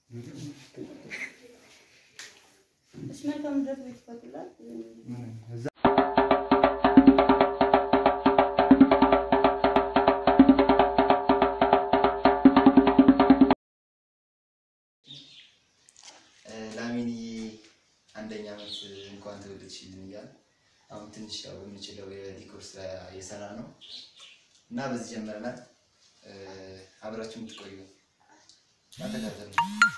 እሺ መልካም ልደት ቤት ይፈቅዳል። እዛ ላሚኒ አንደኛ ዓመት እንኳን ተወለድሽልን እያለ አሁን ትንሽ ያው የምንችለው የዲኮር ስራ እየሰራ ነው እና በዚህ ጀምረናል። አብራችሁ የምትቆዩ ተከታተሉ።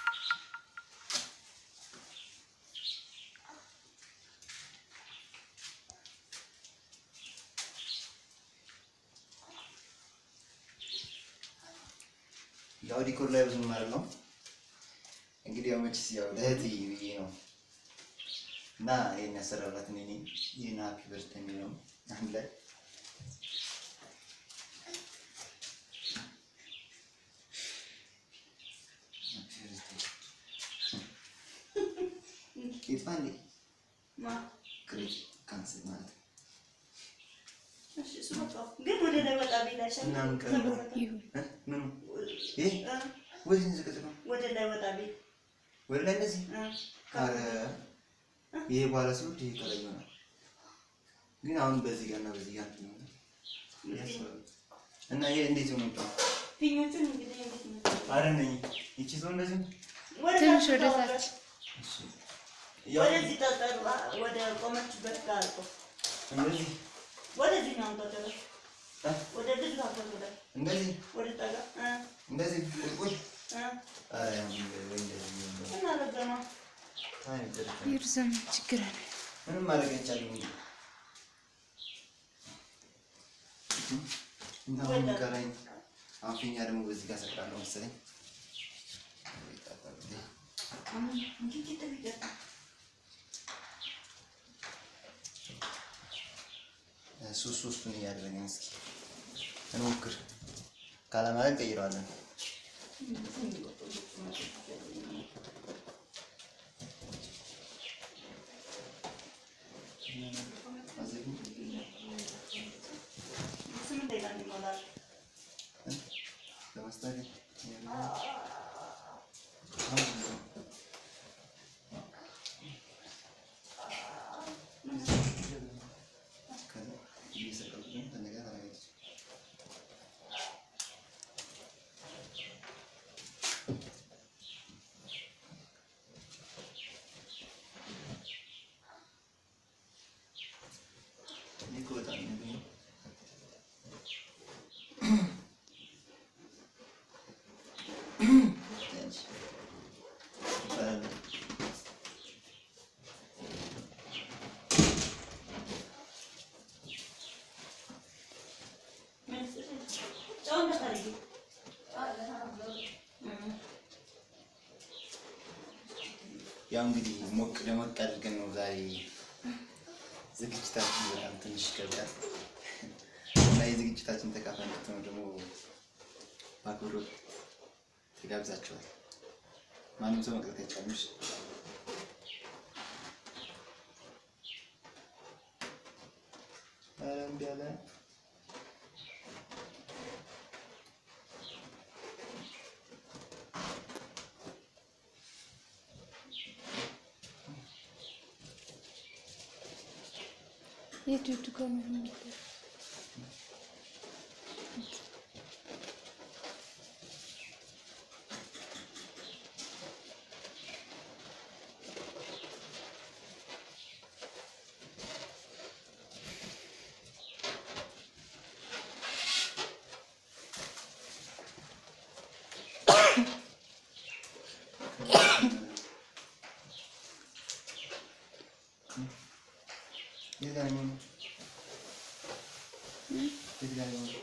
ያው ዲኮር ላይ ብዙ ማለት ነው እንግዲህ ያው መችስ ያው ለእህት ብዬ ነው እና ይሄን ያሰራላት እኔ ነኝ። ይሄን ሃፒ በርት የሚለው አንድ ላይ ይጥፋ እንዴ ማ ክሬት ካንስል ማለት ነው። እሺ እሱ መጣሁ። ግን ወደ ላይ ወጣ ቢል አይሻልም? እና ምን ቀረ? ተበረከ። እ? ምኑ ይሄ እ፣ ወደዚህ ዝቅጥ ነው ወደ ላይ ወጣ ቢል ወደ ላይ እንደዚህ እ፣ ኧረ ይሄ በኋላ ሲወርድ ይሄ ከላይ ይሆናል። ግን አሁን በዚህ ጋር እና በዚህ ጋር እንትን ይሆናል ያስባል። እና ይሄ እንዴት ነው የምታው? ፊኞቹን እንግዲህ እንዴት ነው? አረ ነኝ ይቺ ሰው እንደዚህ ነው? ወደ ትንሽ ታች ወደ ታወራለህ። ታች። እሺ ያው ወደዚህ ጠጠር ወደ ቆመችበት ጋር አልቆ እንደዚህ ወደዚህ ነው አንተ እ? ወደ ልጅ ታፈለ እንደዚህ ወደ ጠጋ እ እንደዚህ ቁልቁል እ ኧረ ያው ወይ እንደዚህ ነው። እና ረገማ አይ ደረሰ ይርዘም ችግር አለ። ምንም ማድረግ አይቻልም። እና አሁን ቀረኝ። አሁን ፊኛ ደግሞ በዚህ ጋር ሰቅላለሁ መሰለኝ። አሁን እንግዲህ ጥብ ይገርም ሶስት ሶስቱን እያደረግን እስኪ እንሞክር። ካለማለት እንቀይረዋለን። ስምንት ደቂቃ እንዲሞላል ለማስታገል ጨው እንዳታደርጊ ያው እንግዲህ ሞቅ ደመቅ አድርገን ነው ዛሬ ዝግጅታችን በጣም ትንሽ ይከብዳል እና የዝግጅታችን ተካፋይ እንድትሆኑ ደግሞ በአክብሮት ተጋብዛችኋል። ማንም ሰው መቅረት አይቻልም። እሺ? ኧረ እምቢ አለ። የቱ የቱ ጋር ነው የሚለው? የት ጋር ነው የሚሆነው? የት ጋር ነው የሚሆነው?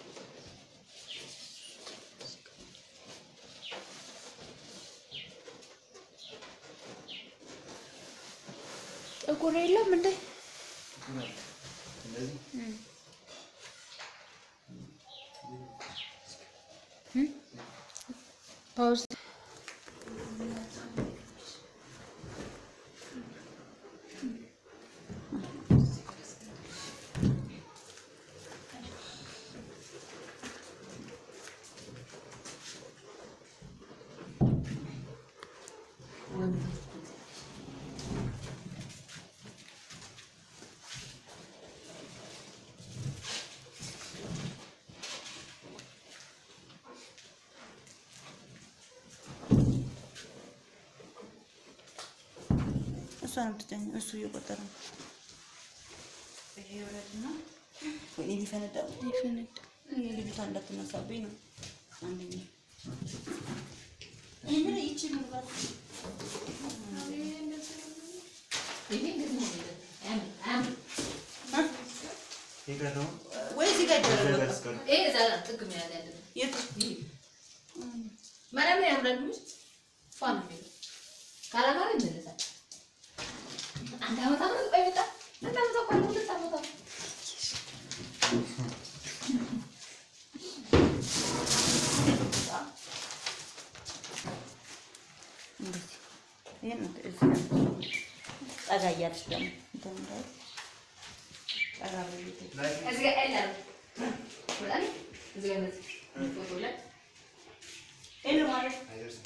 ጥቁር የለም እንዴ? እንደዚህ ፓውዝ እሷ ነው የምትጨኝ- እሱ እየቆጠረ ነው። ይሄ ወረድና ወይኔ ሊፈነዳ ነው። ይፈነዳ። እኔ ልጅቷ እንዳትነሳብኝ ነው አንደኛ። እኔ ምን ይቺ ምናልባት የቀረው ወይ እዚህ ጋር ይደረግ በቃ። ያስቀር የቱ እንደዚህ ይሄን ነው እዚህ ጋር ጠጋ እያልሽ ደግሞ እንትን እንዳይል ጠጋ በቤት ይሄን ማለት አይደርስም።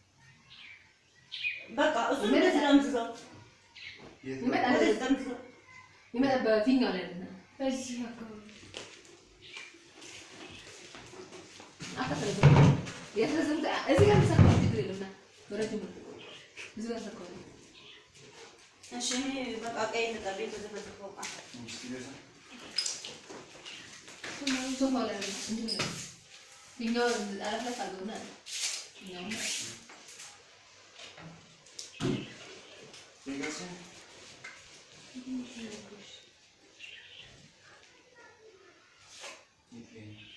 በቃ እሱ እንደዚህ ጠምዝዘው የት ወደዚህ ጠምዝዘው በፊኛው ላይ ነው። በዚህ አካባቢ እሺ እኔ በቃ ቀይ ልጠብኝ በተፈለፈው ዕቃ ትንሽ ሲደርስ የቀረው የት ላይ ነው?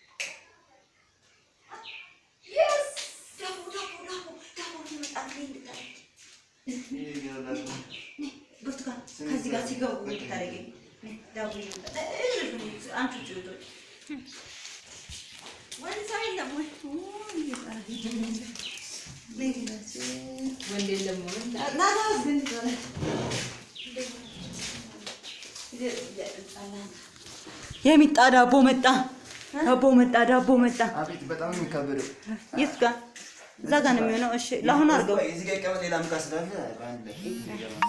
ዳቦ ዳቦ ዳቦ ዳቦ ሊመጣ ነው እንድታረጊ ይሄ ይረዳል ነው። ብርቱካን ከዚህ ጋር ሲገቡ እንድታረጊ ዳቦ ይመጣ አንቺ ጭቶች ወንዛ የለም ወይ ወንድ የለም ወይ? የሚጣ ዳቦ መጣ ዳቦ መጣ ዳቦ መጣ አቤት በጣም ነው የሚካበደው። የት ጋር እዛ ጋር ነው የሚሆነው እሺ ለአሁን አድርገው ቆይ፣ እዚህ ጋር ይቀመጥ፣ ሌላ ምቃ ስላለ በአንድ ላይ ይገባል።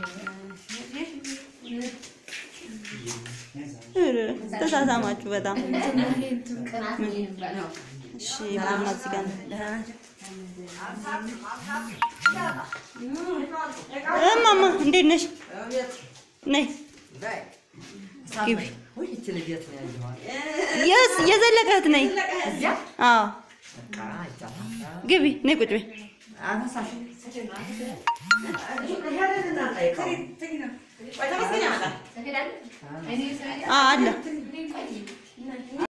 ኧረ፣ ተሳሳማችሁ በጣም ቅናት ነው የሚባለው። እሺ ማማ እዚህ ጋር ነው ደህና ናቸው እማማ እንዴት ነሽ ነይ ግቢ የስ የዘለቀህት ነይ አዎ ግቢ ነይ ቁጭ በይ ትሄዳለህ? እኔ አዎ አለ